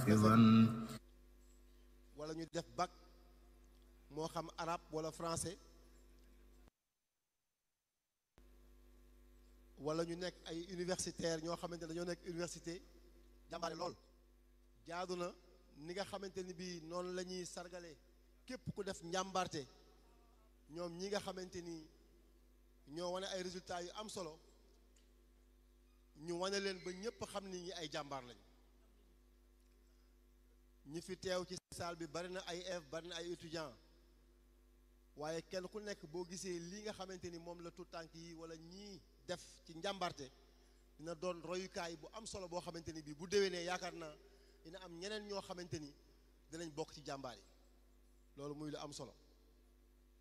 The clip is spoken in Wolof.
حافظا wala ñu def bac moo xam arabe wala français wala ñu nekk ay universitaire ñoo xamante ne dañoo nekk université jàmbaare lool jaadu na ni nga xamante ni bii noonu la ñuy sargale képp ku def njàmbarte ñoom ñi nga xamante ni ñoo wane ay résultats yu am solo ñu wane leen ba ñépp xam ni ñi ay jàmbaar lañ ñi fi teew ci salle bi bari na ay élèves bari na ay étudiants waaye kenn ku nekk boo gisee lii nga xamante ni moom la tout tànk yi wala ñii def ci njàmbarte dina doon royukaay bu am solo boo xamante ni bii bu déwénee yaakaar naa dina am ñeneen ñoo xamante ni dinañ bokk ci jàmbaar yi loolu muy lu am solo